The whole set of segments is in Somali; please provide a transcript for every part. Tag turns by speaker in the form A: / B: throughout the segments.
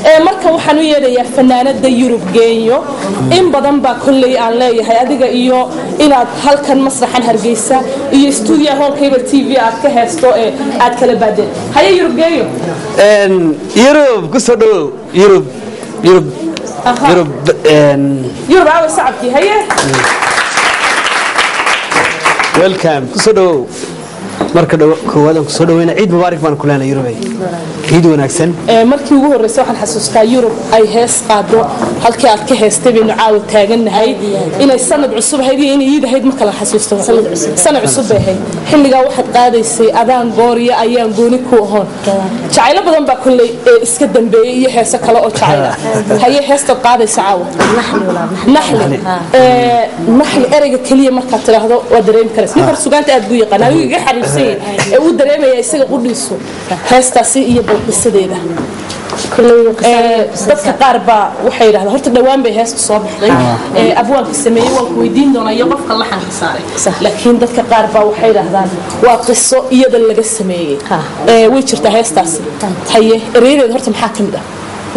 A: ee marka waxaan u yeedhayaa fanaanada yurub geenyo in badan baa kolley aan leeyahay adiga iyo inaad halkan masraxan hargeysa iyo stuudiyaha hoolkayba t v aad ka heesto ee aad kala baadeen haye yurub geenyo
B: yurub kusoo dhawow yurub yurub
A: Aha.
B: yurub
A: yurub aawe sacabkii haye
B: welcome kusoo dhawow marka dhawo- koowaad aan kusoo dhaweyna ciid mubaarak baan ku leenahay yurubay ciid wanaagsan
A: Ee, markii ugu horreysay waxaan xasuustaa yurub ay hees qaado halkii aad ka heestay baynu caawa taagannahay inay sanad cusub ahayd iyo inay iid ahayd ma kala xasuusto sanad cusub bay ahayd xilligaa waxaad qaadaysay adaan gooriyo ayaan gooni ku ahoon jacaylo badan baa kolley ee iska dambeeyey iyo heeso kale oo jacayl ah haye heestaad qaadaysa caawa naxli Ee, naxli ereyga keliya markaad tidhaahdo waa dareemi karaysa nin hor sugaanta aad buu yaqaan adigu iga xariifsan yahay ee uu dareemaya isaga qudhiisu heestaasi iyo balqisadeeda Ee, dadka qaar baa waxay yidhahdaan horta dhowaan bay heesta soo baxday ee abwaanka sameeyey waan ku weydiin doonaa iyo qofka laxanka saaray laakiin dadka qaar baa waxay yidhahdaan waa qiso iyada laga sameeyey Ee, way jirtaa heestaasi haye ereyadeeda horta maxaa ka mid ah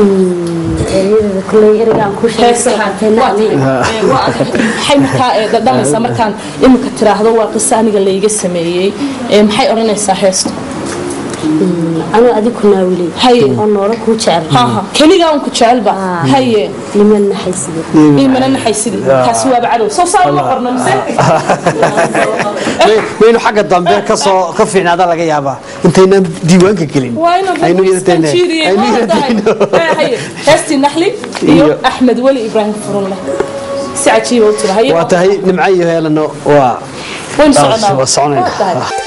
A: heesahan waa tahay. Ee, waa- maxay markaa ee, dhadhamaysaa markaan iminka tiraahdo waa qiso aniga layga sameeyey Ee, maxay odhanaysaa heestu
C: anuu adiku naawilay
A: Haye.
C: oo noolo kuu jecel
A: haha keligaa unku jecelba haye
C: niman naxayside
A: iimana naxaysidii kaasi waaba cadow soo saa uma qorno mise
B: waynu xagga dambe kasoo ka fiicnaada laga yaabaa intaynaan diiwaanka gelin
A: waa inaan
B: Aynu
A: dadku
B: yaraynaa.
A: iskanjiiriyey
B: Aynu
A: waa tahay
B: yaraynaa.
A: Ee, haye heestii naxli iyo
B: Iyo-
A: axmed weli ibraahim furunle si cajiiba u tira haye
B: waa tahay nimco iyo heelano waa
A: waynu
B: taas,
A: soconaa
B: waa soconayna.
A: Waa tahay.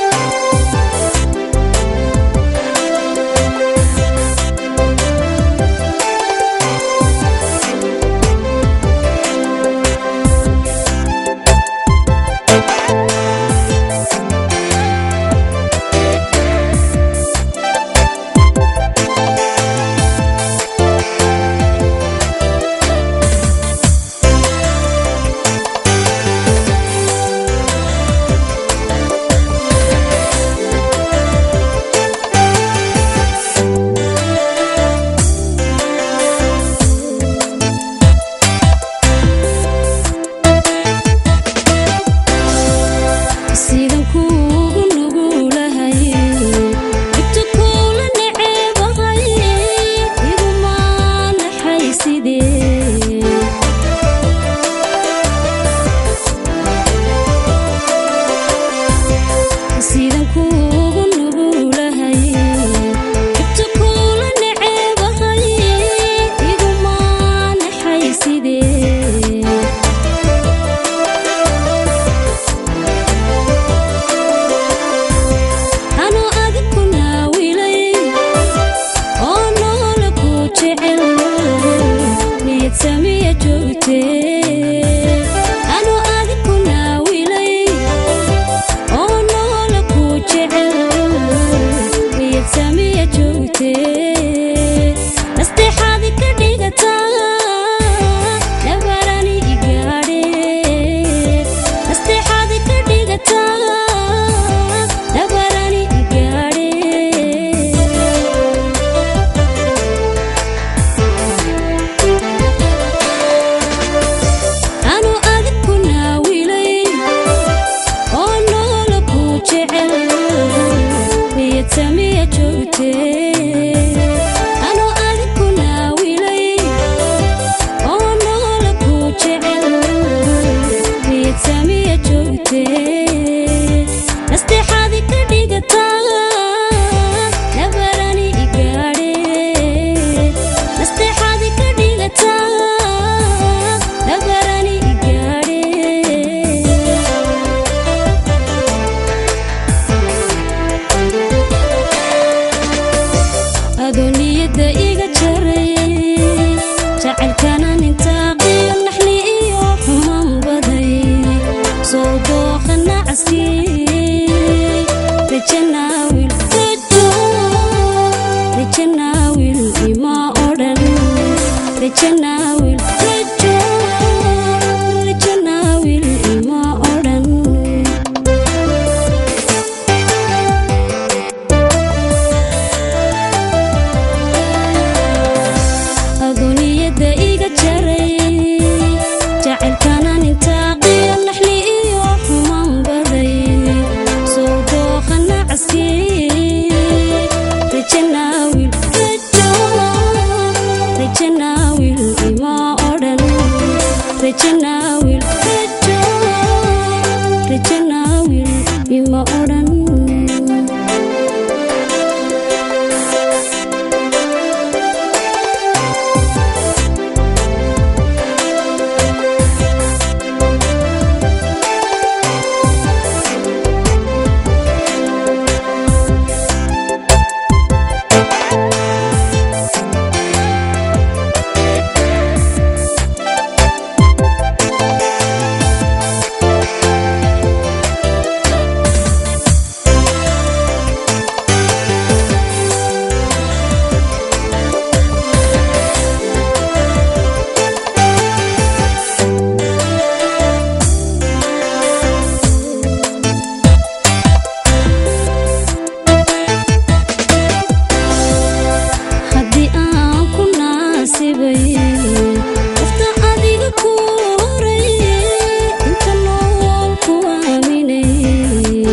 D: sidan kuugu nugulahay dhibta kuula neceebahay iguma naxaysidee sidan kuugu nugulahay dhibta kuula neceebahay iguma naxaysidee anuu adiku naawilay oo noola ku jecel niyad samiya joogtee anuu adiku naawilay oo noola ku jecel niyad samiya joogtee nasteexaadi ka dhigataa nabarani igaadhe nasteexaadi ka dhigataa nabarani igaadhe anuu adiku naawilay oo noola ku jecel niyad samiya joogtee anuu adiku naawilay oo noola ku jecel niyad samiya joogtee nasteexaadi ka dhigataa nabarani igaadhe nasteexaadi ka dhigataa nabarani igaadhe adoo niyadda iga jaray jacaylkana nintaaqiyo naxli iyo xumaan baday soo dooqa nacsi rajanaawil rajo rajanaawil ima odhan rajanaawil rajo rajanaawil ima odhan naasibay qofta adiga ku horay inta nool ku aaminay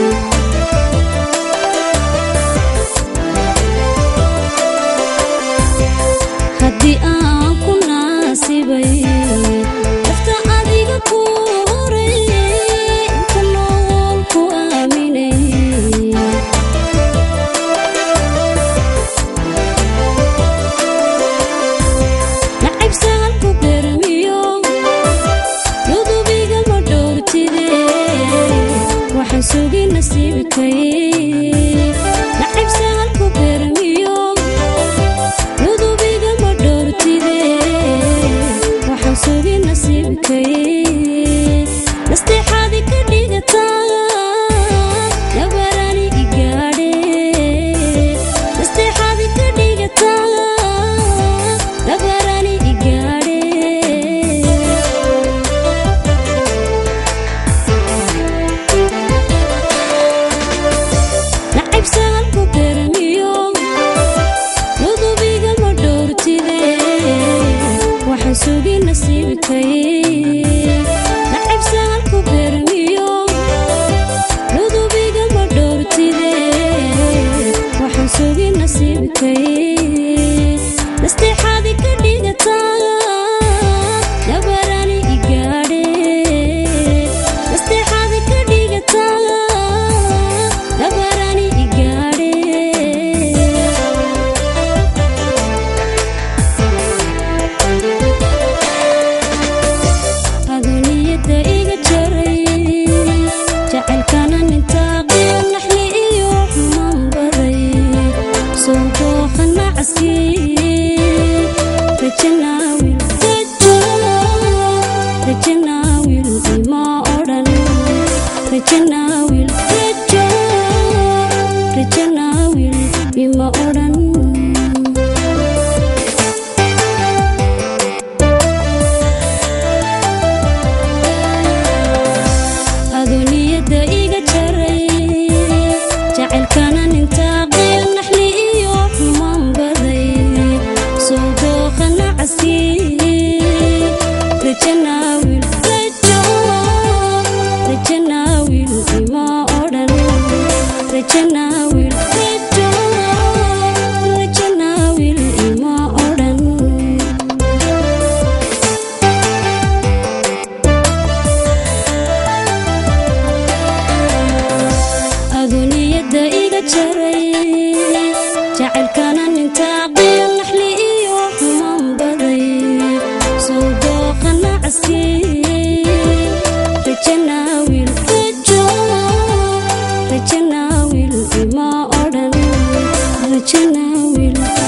D: haddii aan ku naasibay qofta adiga ku horay inta nool ku aaminay nacayb sahalku garmiyo dudubiga ma dhowrtide waxaan sugi nasiibkay nacayb sahalku garmiyo dudubiga ma dhowrtide waxaan sugi nasiibkay nasteexaadi ka dhigataa nabarani igaadhe nasteexaadi ka dhigataa nabarani igaadhe nacayb sahalku garmiyo dudubiga ma dhowrtide waxaan sugi nasiibkay nacayb sahalku garmiyo dudubiga ma dhowrtide waxaan sugi nasiibkay nasteexaadi ka dhigataa nabarani igaadhe nasteexaadi ka dhigataa nabarani igaadhe aduniyada iga jaray jacaylkana nintaaqiyo naxli iyo xumaan baday soo dooqa nacaski rajanaawil rajo rajanaawil ima odhan rajanaawil rajo rajanaawil ima odhan aduniyada iga jaray jacaylkana nintaaqiyo naxli iyo xumaan baday soo dooqa nacaski rajanaawil rajo rajanaawil ima odhan rajanaawil rajo rajanaawil ima odhan aduniyada iga jaray jacaylkana nintaaqiyo naxli iyo xumaan baday soo dooqa nacaski rajanaawil rajo rajanaawil ima odhan rajanaawil